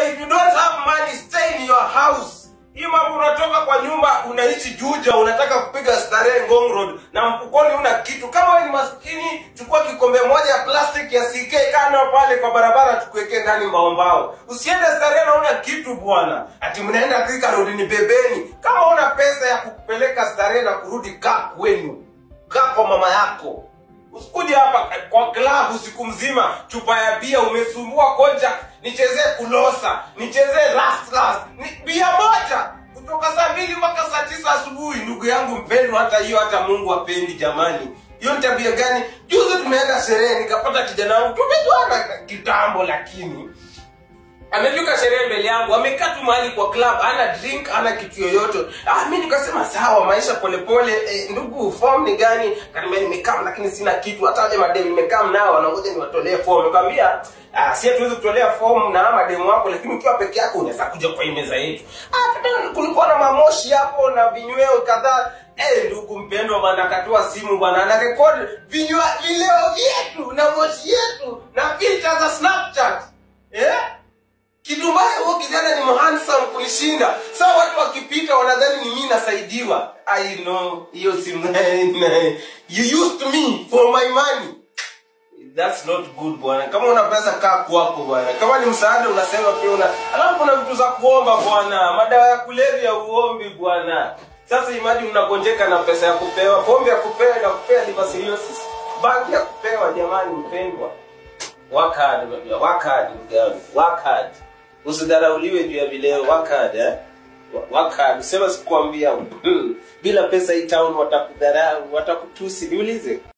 if you don't have money stay in your house hii mambo unatoka kwa nyumba unaishi juja unataka kupiga starehe ngong road na mfukoni una kitu kama wewe ni maskini chukua kikombe moja ya plastic ya ck kano pale kwa barabara tukuwekee ndani mbaombao usiende starehe na una kitu bwana ati mnaenda Thika road ni bebeni kama una pesa ya kukupeleka starehe na kurudi kaa kwenu kaa kwa mama yako usikuje hapa kwa klabu siku mzima chupa ya bia umesumbua koja nichezee kulosa nichezee last last ni bia moja kutoka saa mbili mpaka saa tisa asubuhi ndugu yangu mpendwa hata hiyo hata mungu apendi jamani hiyo ni tabia gani juzi tumeenda sherehe nikapata kijana wangu tumejuana kitambo lakini amefika sherehe mbele yangu amekaa tu mahali kwa club ana drink ana kitu yoyote ah, mi nikasema sawa maisha polepole eh, ndugu form ni gani kaniambia nimekam lakini sina kitu hata wale mademu nimekam nao wanangoja niwatolee form nikamwambia ah, si hatuwezi kutolea form na mademu wako lakini ukiwa peke yako unaweza kuja kwa hii meza yetu ah, tena kulikuwa na mamoshi hapo na vinyweo kadhaa Eh, ndugu mpendwa bwana akatoa simu bwana ana rekodi vinywa vileo vyetu na moshi yetu na filter za snapchat eh? kitu mbaya huo kijana ni handsome kunishinda saa watu wakipita wanadhani ni mimi nasaidiwa i know hiyo si you used me for my money that's not good bwana kama una pesa kaa kwako bwana kama ni msaada unasema pia una alafu kuna vitu za kuomba bwana madawa ya kulevya uombi bwana sasa imagine unagonjeka na pesa ya kupewa pombe ya kupewa na kupea liver cirrhosis bangi ya kupewa jamani mpendwa work hard baby, work hard ndugu yangu work hard usidharauliwe juu ya vileo work hard eh work hard sema sikuambia bila pesa hii town watakudharau watakutusi niulize